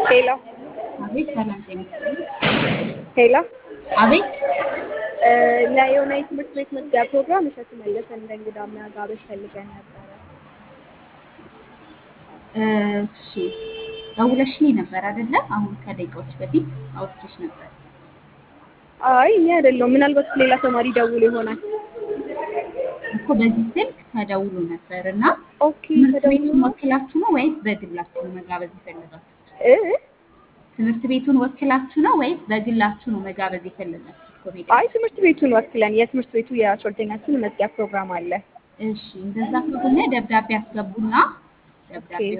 ሄሎ አቤት ሰላም ጤና ይስጥልኝ። ሄሎ አቤት እ ለየሆነ የትምህርት ቤት መዝጊያ ፕሮግራም እሸቱ መለሰን እንደ እንግዳ መጋበዝ ፈልገን ነበረ። እሺ ደውለሽልኝ ነበር አይደለ? አሁን ከደቂቃዎች በፊት አውርቼሽ ነበር። አይ እኔ አይደለሁም፣ ምናልባት ሌላ ተማሪ ደውሎ ይሆናል። እኮ በዚህ ስልክ ተደውሎ ነበር እና ኦኬ ትምህርት ተደውሎ ቤቱን ወክላችሁ ነው ወይስ በግላችሁ ነው መጋበዝ የፈለጋችሁት? እ ትምህርት ቤቱን ወክላችሁ ነው ወይስ በግላችሁ ነው መጋበዝ የፈለጋችሁት? ኮሜዲ አይ ትምህርት ቤቱን ወክለን የትምህርት ቤቱ የአስራ ሁለተኛ ክፍል መዝጊያ ፕሮግራም አለ። እሺ እንደዛ ከሆነ ደብዳቤ አስገቡና ደብዳቤ